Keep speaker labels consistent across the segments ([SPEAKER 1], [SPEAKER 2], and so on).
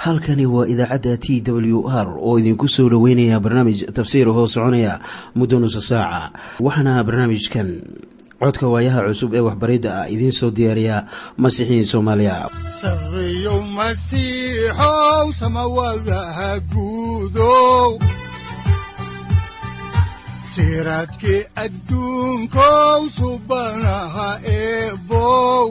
[SPEAKER 1] halkani waa idaacadda t w r oo idinku soo dhoweynaya barnaamij tafsiir hoo soconaya muddo nusa saaca waxaana barnaamijkan codka waayaha cusub ee waxbaridda ah idiin soo diyaariya masiixiin soomaaliya
[SPEAKER 2] sareyow masiixow samawadaha guudow siraadkii adduunkow subanaha eebow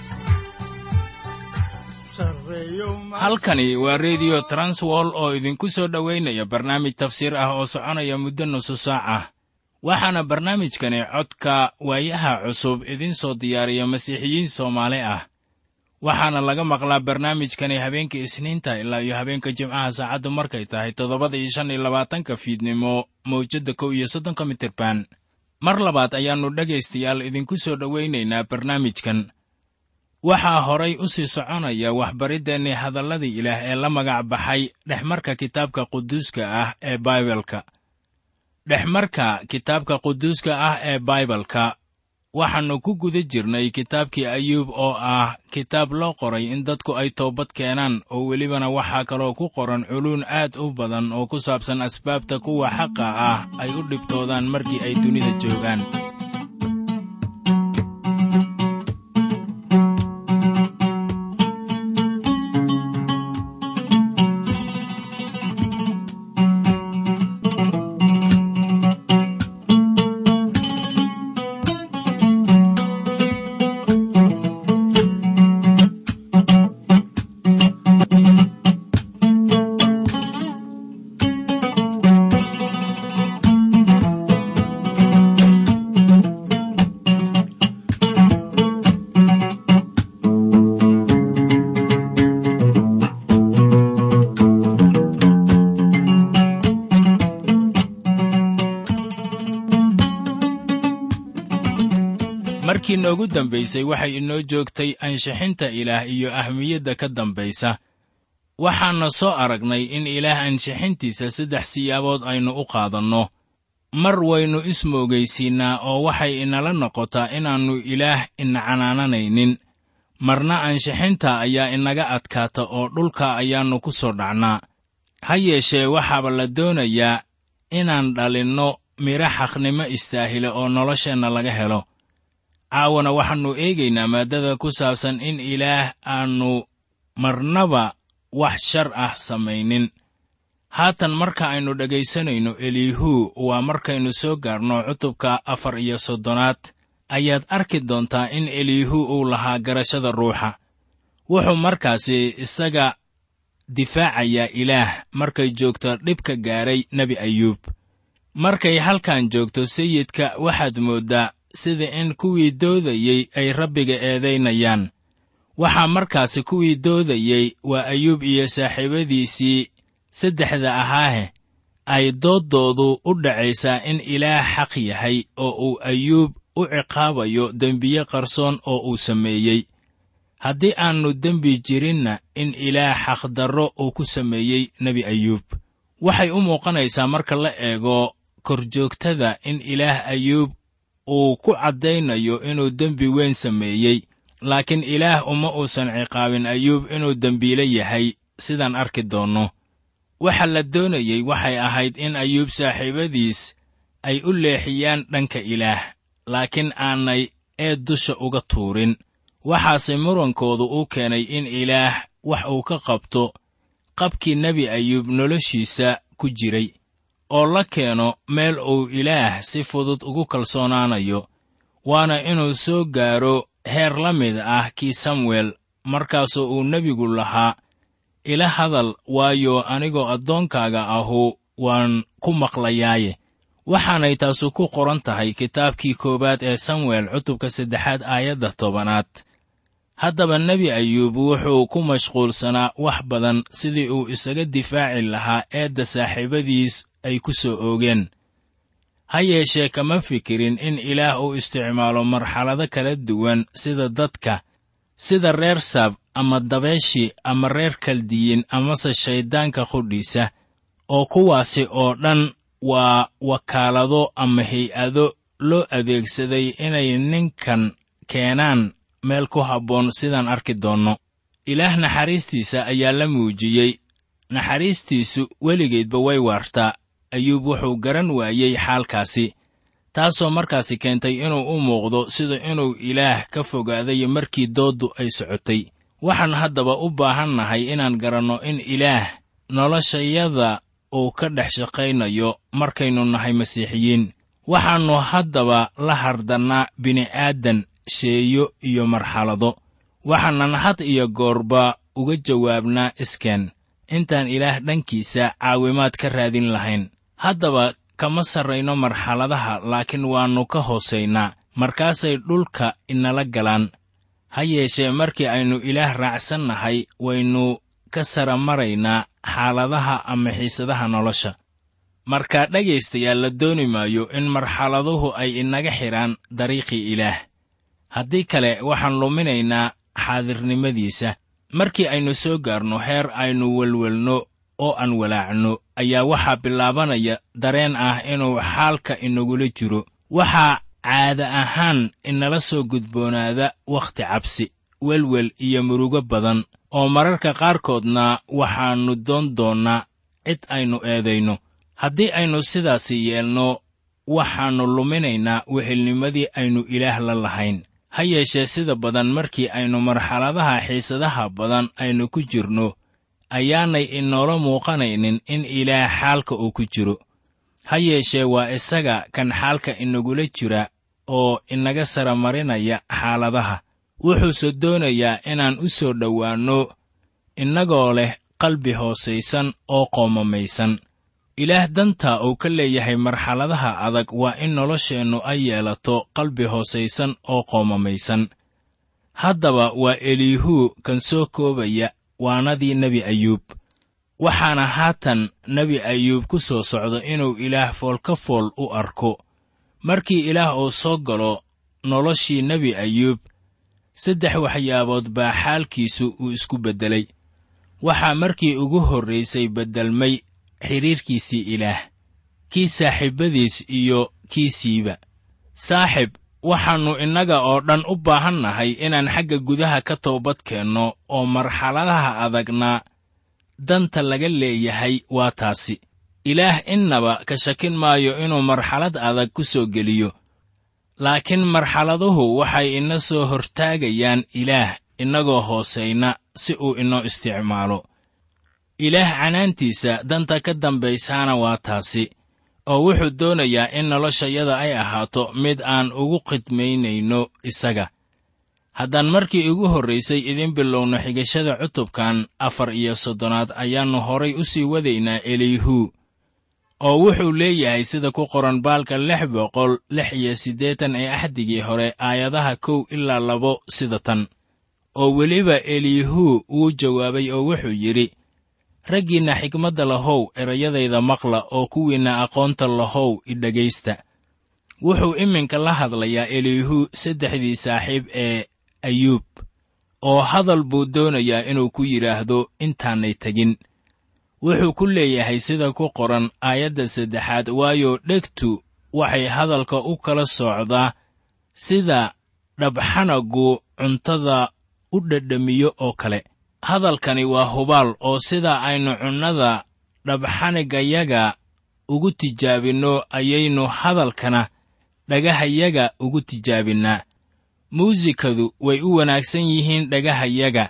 [SPEAKER 3] halkani waa rediyo transwol oo idinku soo dhowaynaya barnaamij tafsiir ah oo soconaya muddo nusu saaca waxaana barnaamijkani codka waayaha cusub idiin soo diyaariya masiixiyiin soomaali ah waxaana laga maqlaa barnaamijkani habeenka isniinta ilaa iyo habeenka jimcaha saacaddu markay tahay toddobada iyo shan iyo labaatanka fiidnimo mawjadda kow iyo soddonka mitirban mar labaad ayaannu dhegaystayaal idinku soo dhowaynaynaa barnaamijkan waxaa horay u sii soconaya waxbariddeenni hadalladii ilaah ee la magac baxay dhexmarka kitaabka quduuska ah ee baibalka dhexmarka kitaabka quduuska ah ee baibalka waxaannu ku guda jirnay kitaabkii ayuub oo ah kitaab loo qoray in dadku ay toobad keenaan oo welibana waxaa kaloo ku qoran culuun aad u badan oo ku saabsan asbaabta kuwa xaqa ah ay u dhibtoodaan markii ay dunida joogaan markii noogu dambaysay waxay inoo joogtay ansixinta ilaah iyo ahmiyadda ka dambaysa waxaanna soo aragnay in ilaah ansixintiisa saddex siyaabood aynu u qaadanno mar waynu ismoogaysiinnaa oo waxay inala noqotaa inaannu ilaah ina canaananaynin marna ansixinta ayaa inaga adkaata oo dhulka ayaannu ku soo dhacnaa ha yeeshee waxaaba la doonayaa inaan dhalinno midho xaqnimo istaahila oo nolosheenna laga helo caawana waxaannu eegaynaa maaddada ku saabsan in ilaah aannu marnaba wax shar ah samaynin haatan marka aynu dhegaysanayno eliihuu waa markaynu soo gaarno cutubka afar iyo soddonaad ayaad arki doontaa in eliihuu uu lahaa garashada ruuxa wuxuu markaasi isaga difaacayaa ilaah markay joogto dhibka gaadhay nebi ayuub markay halkan joogto sayidka waxaad mooddaa sida in kuwii doodayey ay rabbiga eedaynayaan waxaa markaasi kuwii doodayey waa ayuub iyo saaxiibadiisii saddexda ahaahe ay dooddoodu u dhacaysaa in ilaah xaq yahay oo uu ayuub u ciqaabayo dembiye qarsoon oo uu sameeyey haddii aannu dembi jirinna in ilaah xaqdarro uu ku sameeyey nebi ayuub waxay u muuqanaysaa marka la eego korjoogtada in ilaah ayuub uu ku caddaynayo inuu dembi weyn sameeyey laakiin ilaah uma uusan ciqaabin ayuub inuu dembiile yahay sidaan arki doonno waxa la doonayey waxay ahayd in ayuub saaxiibadiis ay u leexiyaan dhanka ilaah laakiin aanay eed dusha uga tuurin waxaase murankoodu u keenay in ilaah wax uu ka qabto qabkii nebi ayuub noloshiisa ku jiray oo la keeno meel uu ilaah si fudud ugu kalsoonaanayo waana inuu soo gaaro heer la mid ah kii samuel markaasoo uu nebigu lahaa ila hadal waayo anigoo addoonkaaga ahu waan ku maqlayaaye waxaanay taasu ku qoran tahay kitaabkii koowaad ee samuel cutubka saddexaad aayadda tobanaad haddaba nebi ayuub wuxuu ku mashquulsanaa wax badan sidii uu isaga difaaci lahaa eedda saaxiibadiis ay ku soo oogeen ha yeeshee kama fikirin in ilaah uu isticmaalo marxalado kala duwan sida dadka sida reer saab ama dabeeshii ama reer kaldiyin amase shayddaanka qudhiisa oo kuwaasi oo dhan waa wakaalado ama hay-ado loo adeegsaday inay ninkan keenaan meel ku habboon sidaan arki doonno ilaah naxariistiisa ayaa la muujiyey naxariistiisu weligeedba way waartaa ayuub wuxuu garan waayey xaalkaasi taasoo markaasi keentay inuu u muuqdo sida inuu ilaah ka fogaaday markii dooddu ay socotay waxaan haddaba u baahannahay inaan garanno in ilaah noloshayada uu ka dhex shaqaynayo markaynu nahay masiixiyiin waxaannu haddaba la hardannaa bini'aadan sheeyo iyo marxalado waxaanan had iyo goorba uga jawaabnaa iskeen intaan ilaah dhankiisa caawimaad ka raadin lahayn haddaba kama sarrayno marxaladaha laakiin waannu ka hoosaynaa markaasay dhulka inala galaan ha yeeshee markii aynu ilaah raacsannahay waynu ka sara maraynaa xaaladaha ama xiisadaha nolosha markaa dhegaystayaal la dooni maayo in marxaladuhu ay inaga xidhaan dariiqii ilaah haddii kale waxaan luminaynaa xaadirnimadiisa markii aynu soo gaarno heer aynu welwelno oo aan walaacno ayaa waxaa bilaabanaya dareen ah inuu xaalka inagula jiro waxaa caada ahaan inala soo gudboonaada wakhti cabsi welwel iyo murugo badan oo mararka qaarkoodna waxaannu doon doonnaa cid aynu eedayno haddii aynu sidaasi yeelno waxaannu luminaynaa wehelnimadii aynu ilaah la lahayn ha yeeshee sida badan markii aynu marxaladaha xiisadaha badan aynu ku jirno ayaanay inoola muuqanaynin in ilaah xaalka uu ku jiro ha yeeshee waa isaga kan xaalka inagula jira oo inaga sara marinaya xaaladaha wuxuuse doonayaa inaan u soo dhowaanno innagoo leh qalbi hoosaysan oo qoomamaysan ilaah danta uu ka leeyahay marxaladaha adag waa in nolosheennu ay yeelato qalbi hoosaysan oo qoomamaysan haddaba waa eliihuu kan soo koobaya waanadii nebi ayuub waxaana haatan nebi ayuub ku soo socda inuu ilaah foolka fool u arko markii ilaah uu soo galo noloshii nebi ayuub saddex waxyaabood baa xaalkiisu uu isku beddelay waxaa markii ugu horraysay beddelmay xidhiirkiisii ilaah kii saaxiibbadiis iyo kiisiiba saaxib waxaannu innaga oo dhan u baahan nahay inaan xagga gudaha ka toobad keenno oo marxaladaha adagna danta laga leeyahay waa taasi ilaah innaba ka shakin maayo inuu marxalad adag ku soo geliyo laakiin marxaladuhu waxay ina soo hortaagayaan ilaah innagoo hoosayna si uu inoo isticmaalo ilaah canaantiisa danta ka dambaysaana waa taasi oo wuxuu doonayaa in noloshayada ay ahaato mid aan ugu khidmaynayno isaga haddaan markii ugu horraysay idin bilowno xigashada cutubkan afar iyo soddonaad ayaannu horay u sii wadaynaa eliihuu oo wuxuu leeyahay sida ku qoran baalka lix boqol lix iyo siddeetan ee axdigii hore aayadaha kow ilaa labo sida tan oo weliba eliihuu wuu jawaabay oo wuxuu yidhi raggiinna xigmadda lahow erayadayda maqla oo kuwiinna aqoonta lahow idhegaysta wuxuu iminka la hadlayaa eliihuu saddexdii saaxiib ee ayuub oo hadal buu doonayaa inuu ku yidhaahdo intaanay tegin wuxuu ku leeyahay sida ku qoran aayadda saddexaad waayo dhegtu waxay hadalka u kala socdaa sida dhabxanagu cuntada u dhadhamiyo oo kale hadalkani waa hubaal oo sida aynu cunnada dhabxanigayaga ugu tijaabinno ayaynu hadalkana dhagahayaga ugu tijaabinnaa muusikadu way u wanaagsan yihiin dhagahayaga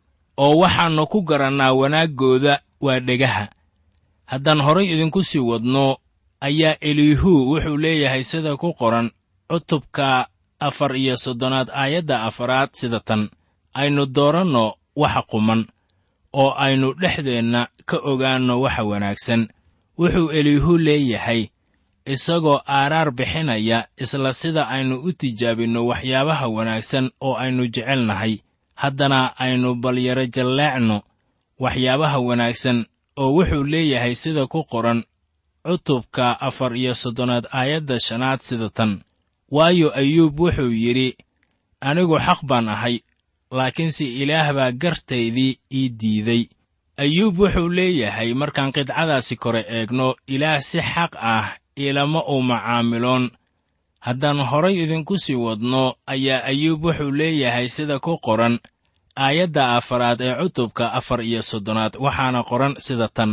[SPEAKER 3] oo waxaannu ku garannaa wanaaggooda waa dhegaha haddaan horay idinku sii wadno ayaa eliihuu wuxuu leeyahay sida ku qoran cutubka afar iyo soddonaad aayadda afaraad sida tan aynu dooranno waxa quman oo aynu dhexdeenna ka ogaanno waxa wanaagsan wuxuu eliihuu leeyahay isagoo aaraar bixinaya isla sida aynu u tijaabinno waxyaabaha wanaagsan oo aynu jecelnahay haddana aynu balyaro jalleecno waxyaabaha wanaagsan oo wuxuu leeyahay sida ku qoran cutubka afar iyo soddonaad aayadda shanaad sida tan waayo ayuub wuxuu yidhi anigu xaq baan ahay laakiinse ilaah baa gartaydii ii diiday ayuub wuxuu leeyahay markaan qidcadaasi kore eegno ilaah si xaq ah ilama uu macaamiloon haddaan horay idinku sii wadno ayaa ayuub wuxuu leeyahay sida ku qoran aayadda afaraad ee cutubka afar iyo soddonaad waxaana qoran sida tan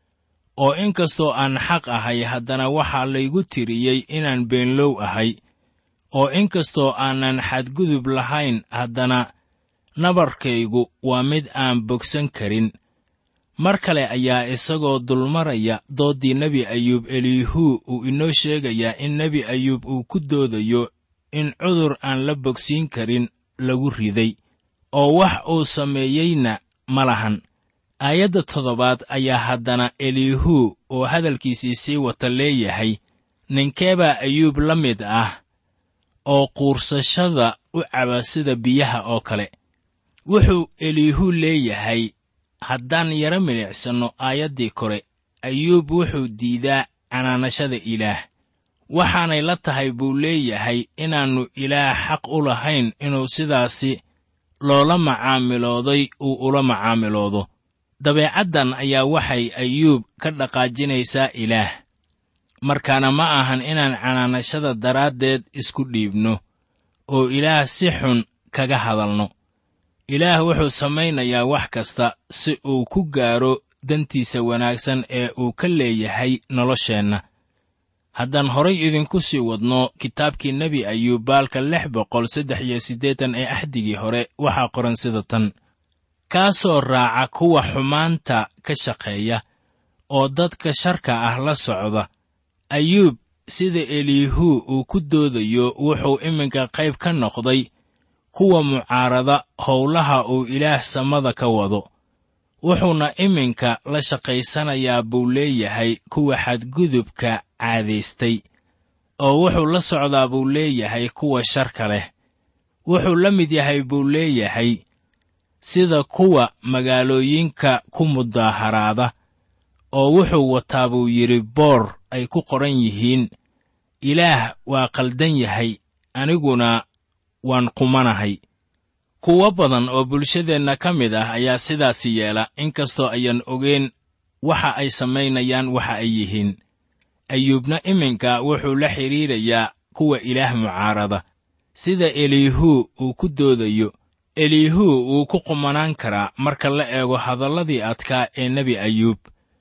[SPEAKER 3] oo in kastoo aan xaq ahay haddana waxaa laygu tiriyey inaan beenlow ahay oo in kastoo aanan xadgudub lahayn haddana nabarkaygu waa mid aan bogsan karin mar kale ayaa isagoo dulmaraya dooddii nebi ayuub eliihuu uu inoo sheegayaa in nebi ayuub uu ku doodayo in cudur aan la bogsiin karin lagu riday oo wax uu sameeyeyna ma lahan aayadda toddobaad ayaa haddana eliihuu oo hadalkiisii sii wata leeyahay ninkeebaa ayuub la mid ah oo quursashada u caba sida biyaha oo kale wuxuu eliihuu leeyahay haddaan yaro milicsanno aayaddii kore ayuub wuxuu diidaa canaanashada ilaah waxaanay la tahay buu leeyahay inaannu ilaah xaq u lahayn inuu sidaasi loola macaamilooday uu ula macaamiloodo dabeecaddan ayaa waxay ayuub ka dhaqaajinaysaa ilaah markaana ma ahan inaan canaanashada daraaddeed isku dhiibno oo ilaah si xun kaga hadalno ilaah wuxuu samaynayaa wax kasta si uu ku gaaro dantiisa wanaagsan ee uu ka leeyahay nolosheenna haddaan horay idinku sii wadno kitaabkii nebi ayuub baalka lix boqol saddex iyo siddeetan ee axdigii hore waxaa qoran sida tan kaasoo raaca kuwa xumaanta ka shaqeeya oo dadka sharka ah la socda ayuub sida eliihuu uu ku doodayo wuxuu iminka qayb ka noqday kuwa mucaarada howlaha uu ilaah samada ka wado wuxuuna iminka la shaqaysanayaa buu leeyahay kuwa xadgudubka caadaystay oo wuxuu la socdaa buu leeyahay kuwa sharka leh wuxuu la mid yahay buu leeyahay sida kuwa magaalooyinka ku mudaaharaada oo wuxuu wataa buu yidhi boor ay ku qoran yihiin ilaah waa qaldan yahay aniguna waan qumanahay kuwo badan oo bulshadeenna ka mid ah ayaa sidaasi yeela inkastoo ayaan ogeyn waxa ay samaynayaan waxa ay yihiin ayuubna iminka wuxuu la xidhiirayaa kuwa ilaah mucaarada sida eliihuu uu ku doodayo eliihuu wuu ku qumanaan karaa marka la eego hadalladii adkaa ee nebi ayuub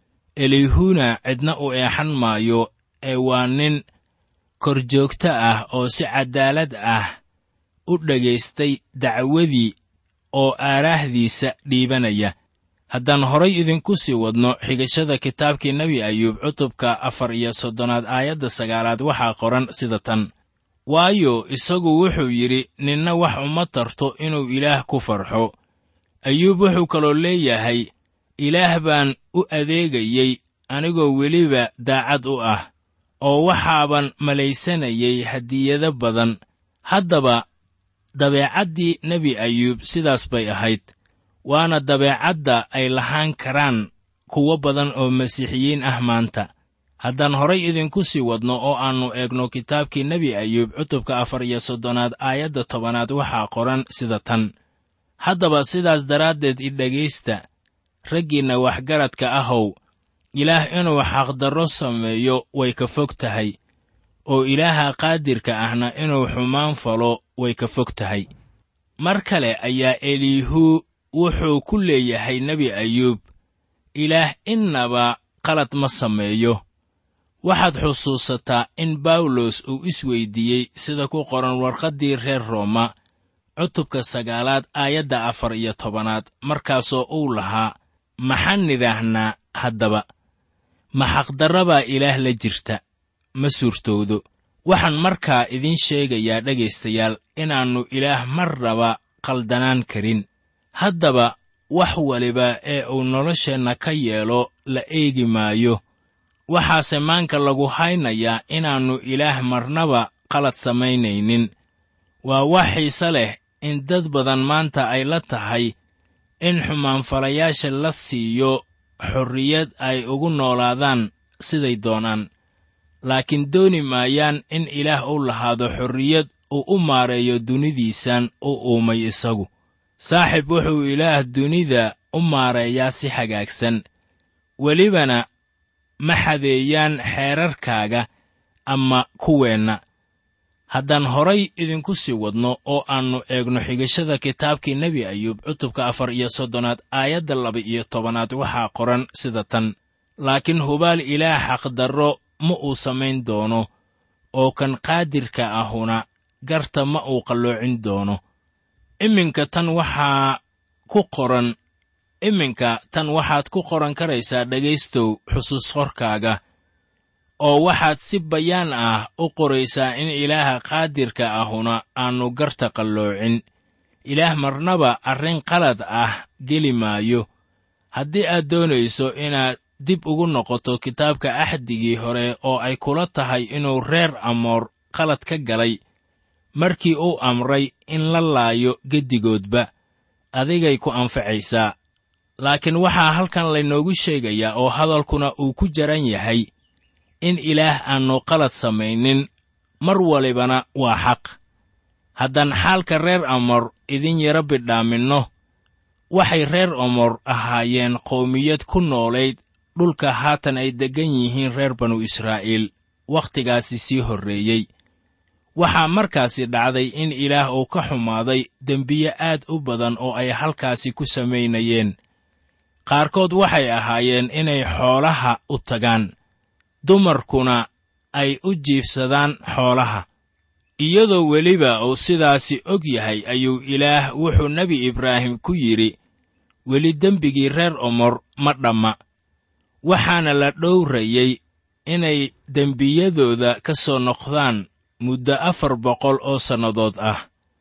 [SPEAKER 3] eliihuuna cidna u eexan maayo ee waa nin korjoogto ah oo si caddaalad ah u dhagaystay dacwadii oo aaraahdiisa dhiibanaya haddaan horay idinku sii wadno xigashada kitaabkii nebi ayuub cutubka afar iyo soddonaad aayadda sagaalaad waxaa qoran sida tan waayo isagu wuxuu yidhi ninna wax uma tarto inuu ilaah ku farxo ayuub wuxuu kaloo leeyahay ilaah baan u adeegayey anigoo weliba daacad u ah oo waxaaban malaysanayay hadiyado badan haddaba dabeecaddii nebi ayuub sidaas bay ahayd waana dabeecadda ay lahaan karaan kuwo badan oo masiixiyiin ah maanta haddaan horay idinku sii wadno oo aannu eegno kitaabkii nebi ayuub cutubka afar iyo soddonaad aayadda tobanaad waxaa qoran sida tan haddaba sidaas daraaddeed i dhegaysta raggiinna waxgaradka ahow ilaah inuu xaqdarro sameeyo way ka fog tahay oo ilaaha qaadirka ahna inuu xumaan falo way ka fog tahay mar kale ayaa eliihuu wuxuu ku leeyahay nebi ayuub ilaah innaba qalad ma sameeyo waxaad xusuusataa in bawlos uu isweyddiiyey sida ku qoran warqaddii reer rooma cutubka sagaalaad aayadda afar iyo tobanaad markaasoo uu lahaa maxaan nidhaahnaa haddaba ma xaqdarrabaa ilaah la jirta ma suurtowdo waxaan markaa idiin sheegayaa dhegaystayaal inaannu ilaah marnaba qaldanaan karin haddaba wax waliba ee uu nolosheenna ka yeelo la eegi maayo waxaase maanka lagu haynayaa inaannu ilaah marnaba qalad samaynaynin waa wax xiise leh in dad badan maanta ay la tahay in xumaanfalayaasha la siiyo xorriyad ay ugu noolaadaan siday doonaan laakiin dooni maayaan in ilaah u lahaado xorriyad uu u maareeyo dunidiisan u uumay isagu saaxib wuxuu ilaah dunida u maareeyaa si hagaagsan welibana ma xadeeyaan xeerarkaaga ama kuweenna haddaan horay idinku sii wadno oo aannu eegno xigashada kitaabkii nebi ayuub cutubka afar iyo soddonaad aayadda laba iyo tobanaad waxaa qoran sida tan laakiin hubaal ilaah xaqdarro ma uu samayn doono oo kan qaadirka ahuna garta ma uu qalloocin doono iminka tan waxaa ku qoran iminka tan waxaad ku qoran karaysaa dhegaystow xusuus qorkaaga oo waxaad si bayaan ah u qoraysaa in ilaaha qaadirka ahuna aannu garta qalloocin ilaah marnaba arrin qalad ah geli maayo haddii aad doonayso inaad dib ugu noqoto kitaabka axdigii hore oo ay kula tahay inuu reer amoor qalad ka galay markii uu amray in la laayo geddigoodba adigay ku anfacaysaa laakiin waxaa halkan laynoogu sheegayaa oo hadalkuna uu ku jaran yahay in ilaah aannu qalad samaynin mar walibana waa xaq haddaan xaalka reer amor idin yara bidhaaminno waxay reer amor ahaayeen qowmiyad ku noolayd dhulka haatan ay deggan yihiin reer banu israa'iil wakhtigaasi sii horreeyey waxaa markaasi dhacday in ilaah uu ka xumaaday dembiye aad u badan oo ay halkaasi ku samaynayeen qaarkood waxay ahaayeen inay xoolaha u tagaan dumarkuna ay u jiifsadaan xoolaha iyadoo weliba uu sidaasi og yahay ayuu ilaah wuxuu nebi ibraahim ku yidhi weli dembigii reer omor ma dhamma waxaana la dhowrayey inay dembiyadooda ka soo noqdaan muddo afar boqol oo sannadood ah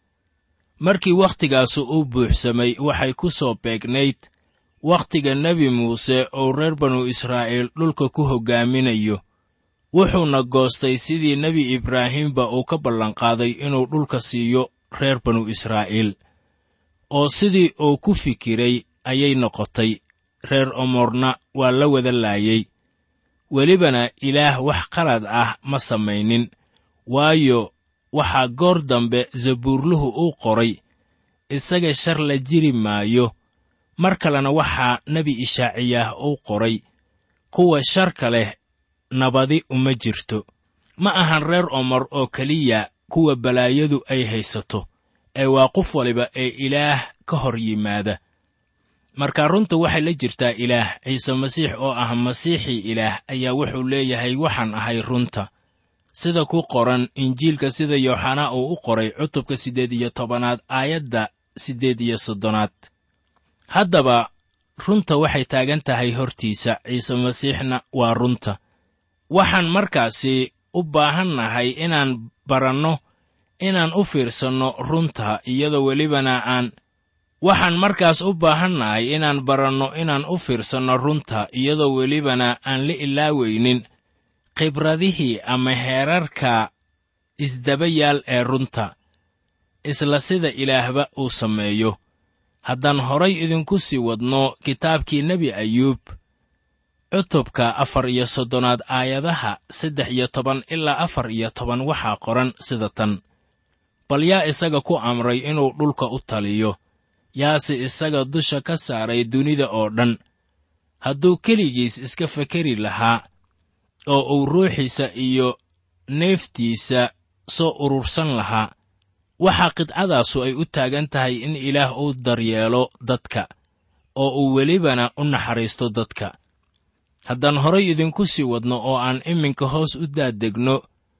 [SPEAKER 3] markii wakhtigaasu u buuxsamay waxay ku soo beegnayd wakhtiga nebi muuse oo reer banu israa'iil dhulka ku hoggaaminayo wuxuuna goostay sidii nebi ibraahimba uu ka ballanqaaday inuu dhulka siiyo reer banu israa'iil oo sidii uu ku fikiray ayay noqotay reer omorna waa la wada laayey welibana ilaah wax qalad ah ma samaynin waayo waxaa goor dambe zabuurluhu uu qoray isaga shar la jiri maayo mar kalena waxaa nebi ishaaciyaah uu qoray kuwa sharka leh nabadi uma jirto ma ahan reer omor oo keliya kuwa balaayadu ay haysato ee waa qof waliba ee ilaah ka hor yimaada marka runta waxay la jirtaa ilaah ciise masiix oo ah masiixii ilaah ayaa wuxuu leeyahay waxaan ahay runta sida ku qoran injiilka sida yooxanaa uu u qoray cutubka siddeed iyo tobanaad aayadda siddeed iyo soddonaad haddaba runta waxay taagan tahay hortiisa ciise masiixna waa runta waxaan markaasi u baahannahay inaan baranno inaan u fiirsanno runta iyadoo welibana aan waxaan markaas u baahannahay inaan baranno inaan u fiirsanno runta iyadoo welibana aan la ilaaweynin khibradihii ama heerarka isdaba yaal ee runta isla sida ilaahba uu sameeyo haddaan horay idinku sii wadno kitaabkii nebi ayuub cutubka afar iyo soddonaad aayadaha saddex iyo toban ilaa afar iyo toban waxaa qoran sida tan bal yaa isaga ku amray inuu dhulka u taliyo yaase isaga dusha ka saaray dunida oo dhan hadduu keligiis iska fekeri lahaa oo uu ruuxiisa iyo neeftiisa soo urursan lahaa waxaa qidcadaasu ay u taagan tahay in ilaah uu daryeelo dadka oo uu welibana u naxariisto dadka haddaan horay idinku sii wadno oo aan iminka hoos u daadegno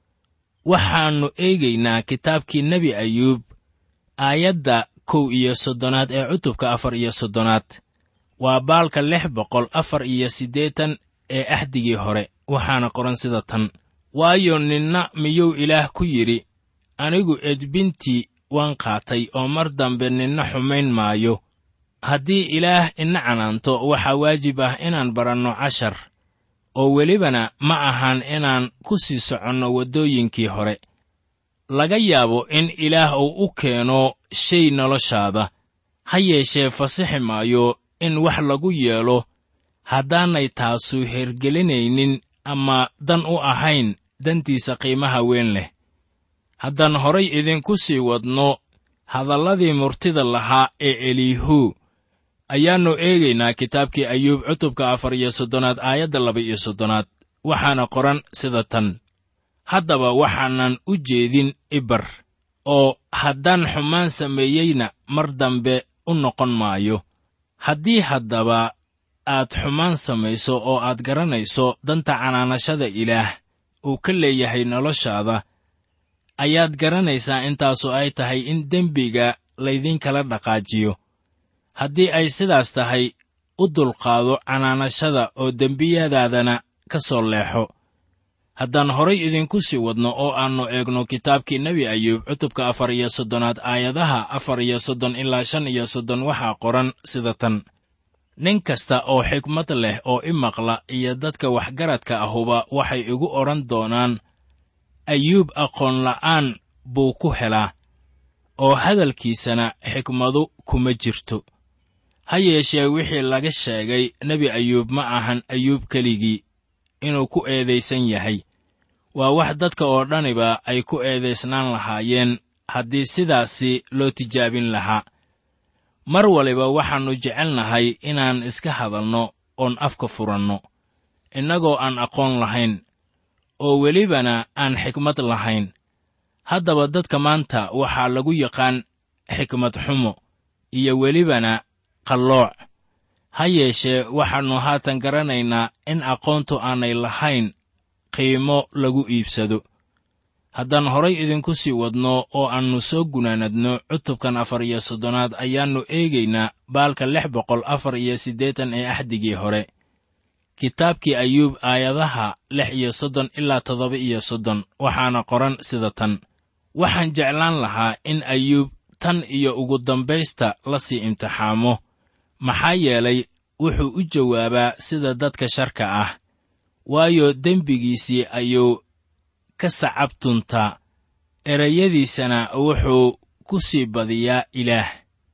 [SPEAKER 3] waxaannu eegaynaa kitaabkii nebi ayuub aayadda kow iyo soddonaad ee cutubka afar iyo soddonaad waa baalka lix boqol afar iyo siddeetan ee axdigii hore waxaana qoran sida tan waayo ninna miyuu ilaah ku yidhi anigu edbintii waan qaatay oo mar dambe ninna xumayn maayo haddii ilaah ina canaanto waxaa waajib ah inaan baranno cashar oo welibana ma ahan inaan ku sii soconno waddooyinkii hore laga yaabo in ilaah uu u keeno shay noloshaada ha yeeshee fasixi maayo in wax lagu yeelo haddaanay taasu hergelinaynin ama dan u ahayn dantiisa qiimaha weyn leh haddaan horay idinku sii wadno hadalladii murtida lahaa ee eliihu ayaannu eegaynaa kitaabkii ayuub cutubka afar iyo soddonaad aayadda laba iyo soddonaad waxaana qoran sida tan haddaba waxaanan u jeedin ibar oo haddaan xumaan sameeyeyna mar dambe u noqon maayo haddii haddaba aad xumaan samayso oo aad garanayso danta canaanashada ilaah uu ka leeyahay noloshaada ayaad garanaysaa intaasoo ay tahay in dembiga laydinkala dhaqaajiyo haddii ay sidaas tahay u dulqaado canaanashada oo dembiyadaadana ka soo leexo haddaan horay idinku sii wadno oo aannu eegno kitaabkii nebi ayuub cutubka afar iyo soddonaad aayadaha afar iyo soddon ilaa shan iyo soddon waxaa qoran sida tan nin kasta oo xikmad leh oo i maqla iyo dadka waxgaradka ahuba waxay igu odhan doonaan ayuub aqoon la'aan buu ku helaa oo hadalkiisana xikmadu kuma jirto ha yeeshee wixii laga sheegay nebi ayuub ma ahan ayuub keligii inuu ku eedaysan yahay waa wax dadka oo dhaniba ay ku eedaysnaan lahaayeen haddii sidaasi loo tijaabin lahaa mar waliba waxaannu jecelnahay inaan iska hadalno oon afka furanno innagoo aan aqoon lahayn oo welibana aan xikmad lahayn haddaba dadka maanta waxaa lagu yaqaan xikmad xumo iyo welibana qallooc ha yeeshee waxaannu haatan garanaynaa in aqoontu aanay lahayn qiimo lagu iibsado haddaan horay idinku sii wadno oo aannu soo gunaanadno cutubkan afar iyo soddonaad ayaannu eegaynaa baalka lix boqol afar iyo siddeetan ee axdigii hore kitaabkii ayuub aayadaha lix iyo soddon ilaa toddoba iyo soddon waxaana qoran sida tan waxaan jeclaan lahaa in ayuub tan iyo ugu dambaysta la sii imtixaamo maxaa yeelay wuxuu u jawaabaa sida dadka sharka ah waayo dembigiisii ayuu ka sacabtuntaa erayadiisana wuxuu ku sii badiyaa ilaah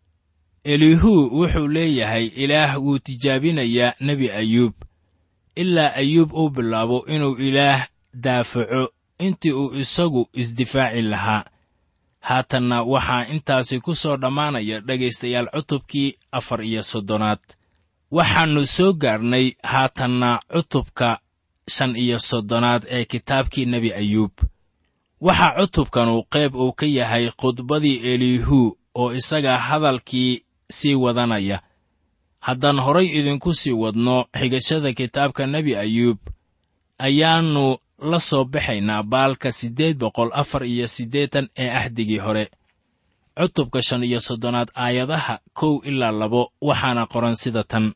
[SPEAKER 3] elihu wuxuu leeyahay ilaah wuu tijaabinayaa nebi ayuub ilaa ayuub uu bilaabo inuu ilaah daafaco intii uu isagu isdifaaci lahaa haatanna waxaa intaasi ku soo dhammaanaya dhegaystayaal cutubkii afar iyo soddonaad waxaannu soo gaarnay haatanna cutubka shan iyo soddonaad ee kitaabkii nebi ayuub waxaa cutubkanu qayb uu ka yahay khudbadii elihu oo isaga hadalkii sii wadanaya haddaan horay idinku sii wadno xigashada kitaabka nebi ayuub ayaannu la soo baxaynaa baalka siddeed boqol afar iyo siddeetan ee axdigii hore cutubka shan iyo soddonaad aayadaha kow ilaa labo waxaana qoran sida tan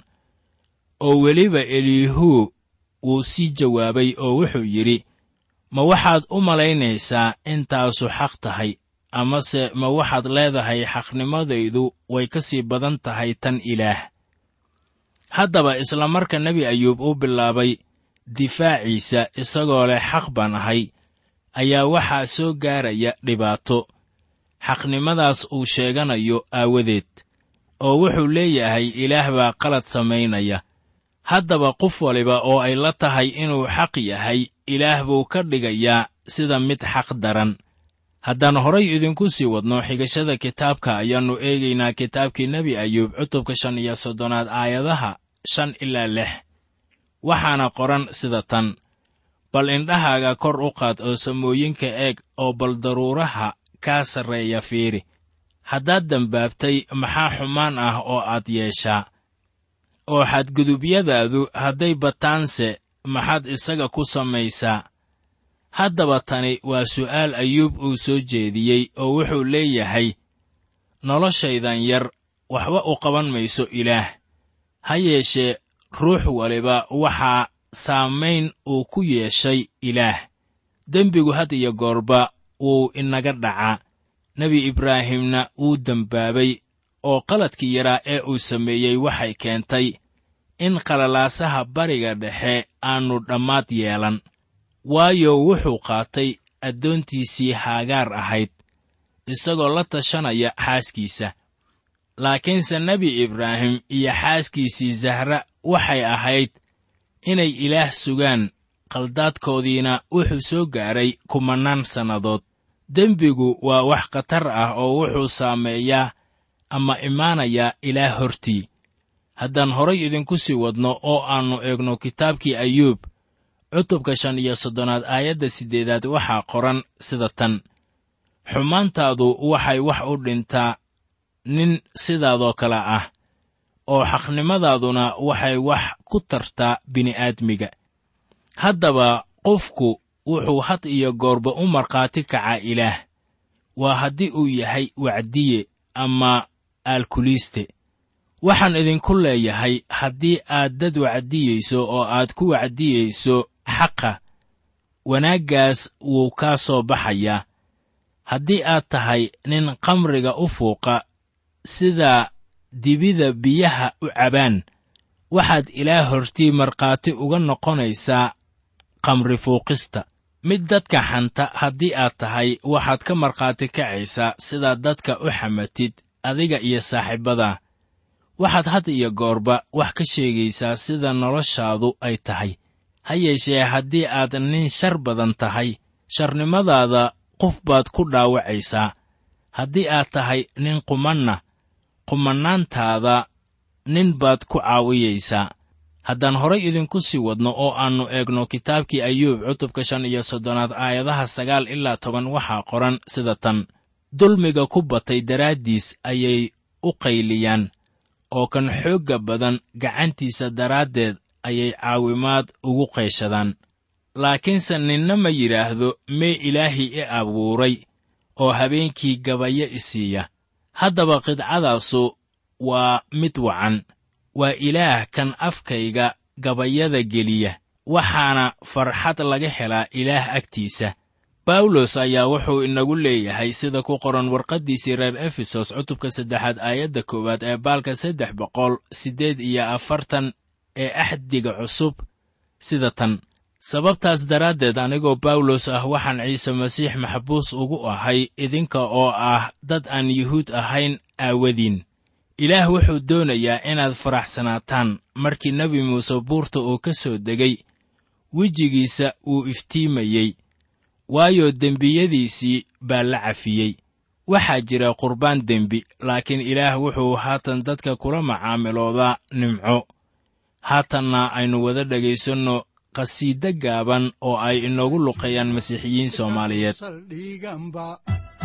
[SPEAKER 3] oo weliba elihu wuu sii jawaabay oo wuxuu yidhi ma waxaad u malaynaysaa intaasu xaq tahay amase ma waxaad leedahay xaqnimadaydu way ka sii badan tahay tan ilaah haddaba isla marka nebi ayuub uu bilaabay difaaciisa isagoo leh xaq baan ahay ayaa waxaa soo gaaraya dhibaato xaqnimadaas uu sheeganayo aawadeed oo wuxuu leeyahay ilaah baa qalad samaynaya haddaba qof waliba oo ay la tahay inuu xaq yahay ilaah buu ka dhigayaa sida mid xaq daran haddaan horay idinku sii wadno xigashada kitaabka ayaannu eegaynaa kitaabkii nebi ayuub cutubka shan iyo soddonaad aayadaha shan ilaa lix waxaana qoran sida tan bal indhahaaga kor u qaad oo samooyinka eeg oo bal daruuraha kaa sarreeya fiiri haddaad dembaabtay maxaa xumaan ah oo aad yeeshaa oo xadgudubyadaadu hadday bataanse maxaad isaga ku samaysaa haddaba tani waa su'aal ayuub uu soo jeediyey oo wuxuu leeyahay noloshaydan yar waxba u qaban mayso ilaah ha yeeshee ruux waliba waxaa saamayn uu ku yeeshay ilaah dembigu had iyo goorba wuu inaga dhacaa nebi ibraahimna wuu dembaabay oo qaladkii yaraa ee uu sameeyey waxay keentay in qalalaasaha bariga dhexe aannu dhammaad yeelan waayo wuxuu qaatay addoontiisii haagaar ahayd isagoo la tashanaya xaaskiisa laakiinse nebi ibraahim iyo xaaskiisii zahra waxay ahayd inay ilaah sugaan qaldaadkoodiina wuxuu soo gaaray kumannaan sannadood dembigu waa wax khatar ah oo wuxuu saameeyaa ama imaanayaa ilaah hortii haddaan horay idinku sii wadno oo aannu eegno kitaabkii ayuub cutubka shan iyo soddonaad aayadda siddeedaad waxaa qoran sida tan xumaantaadu waxay wax u dhintaa nin sidaadoo kale ah oo xaqnimadaaduna waxay wax ku tartaa bini'aadmiga haddaba qofku wuxuu had iyo goorba u markhaati kacaa ilaah waa haddii uu yahay wacdiye ama aalkuliiste waxaan idinku leeyahay haddii aad dad wacdiyeyso oo aad ku wacdiyeyso xaqa wanaaggaas wuu kaa soo baxayaa haddii aad tahay nin kamriga u fuuqa sida dibida biyaha u cabaan waxaad ilaah hortii markhaati uga noqonaysaa kamri fuuqista mid dadka xanta haddii aad tahay waxaad ka markhaati kacaysaa sidaad dadka u xamatid adiga iyo saaxiibbadaa waxaad had iyo goorba wax ka sheegaysaa sida noloshaadu ay tahay ha yeeshee haddii aad nin shar badan tahay sharnimadaada qof baad ku dhaawacaysaa haddii aad tahay nin qumanna qumanaantaada nin baad ku caawiyaysaa haddaan horay idinku sii wadno oo aannu eegno kitaabkii ayuub cutubka shan iyo soddonaad aayadaha sagaal ilaa toban waxaa qoran sida tan dulmiga ku batay daraaddiis ayay u qayliyaan oo kan xoogga badan gacantiisa daraaddeed ayay caawimaad ugu qayshadaan laakiinse ninna ma yidhaahdo mee ilaahii i abuuray oo habeenkii gabayo i siiya haddaba qidcadaasu waa mid wacan waa ilaah kan afkayga gabayada geliya waxaana farxad laga helaa ilaah agtiisa bawlos ayaa wuxuu inagu leeyahay sida ku qoran warqaddiisii reer efesos cutubka saddexaad aayadda koowaad ee baalka saddex boqol siddeed iyo afartan ee axdiga cusub sida tan sababtaas daraaddeed anigoo bawlos ah waxaan ciise masiix maxbuus ugu ahay idinka oo ah dad aan yuhuud ahayn aawadiin ilaah wuxuu doonayaa inaad faraxsanaataan markii nebi muuse buurta uu ka soo degay wejigiisa uu iftiimayey waayo dembiyadiisii baa la cafiyey waxaa jira qurbaan dembi laakiin ilaah wuxuu haatan dadka kula macaamiloodaa nimco haatanna aynu wada dhegaysanno qhasiide gaaban oo ay inoogu luqeeyaan masiixiyiin soomaaliyeed
[SPEAKER 2] saldhiganba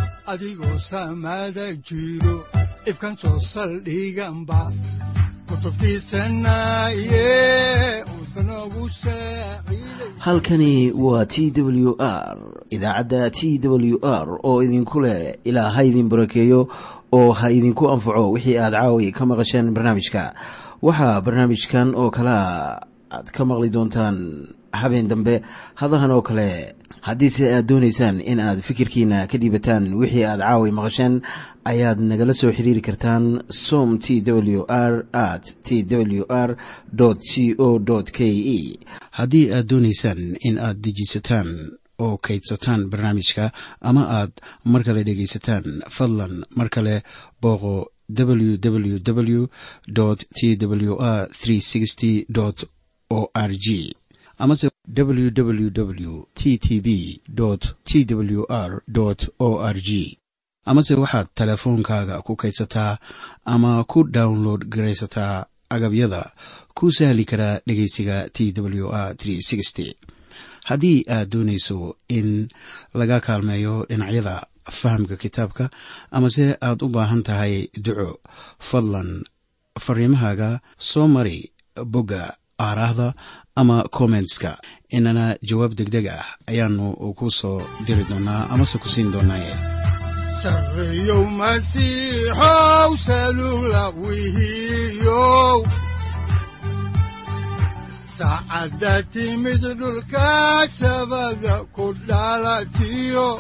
[SPEAKER 2] adigoo saamaada jiro ifkan soo saldhiganba kutubtiisanaye udbanogu saaciiday
[SPEAKER 1] halkani waa t w r idaacadda t w r oo idinku leh ilaa ha idin barakeeyo oo ha idinku anfaco wixii aad caawi ka maqasheen barnaamijka waxaa barnaamijkan oo kalea aad ka maqli doontaan habeen dambe hadahan oo kale haddiise aad doonaysaan in aad fikirkiina ka dhiibataan wixii aad caawi maqasheen ayaad nagala soo xiriiri kartaan som t w r at t w r c o k e haddii aad doonaysaan in aad dejiisataan oo kaydsataan barnaamijka ama aad mar kale dhegaysataan fadlan mar kale booqo www t w r o r g amase www t t b t w r o r g amase waxaad teleefoonkaaga ku kaydsataa ama ku download garaysataa agabyada ku sahli karaa dhegeysiga t w r haddii aad doonayso in laga kaalmeeyo dhinacyada fahamka kitaabka amase aad u baahan tahay duco fadlan fariimahaaga soo mari bogga aaraahda ama kommentska inana jawaab degdeg ah ayaanu ku soo diri doonaa amase ku siin doonaaye
[SPEAKER 2] sarreyow masiixow salugla wihiyow saacadda timid dhulka sabada ku dhalatiyo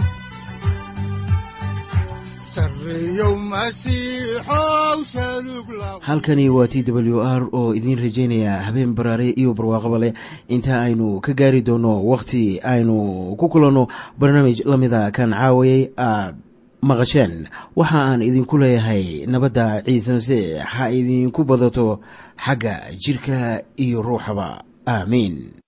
[SPEAKER 2] sarreyow masiixow salugla
[SPEAKER 1] halkani waa t w r oo idiin rajaynaya habeen baraare iyo barwaaqaba leh inta aynu ka gaari doono wakhti aynu ku kulanno barnaamij la mida kan caawayay aad maqasheen waxa aan idinku leeyahay nabadda ciise masiix ha idinku badato xagga jidhka iyo ruuxaba aamiin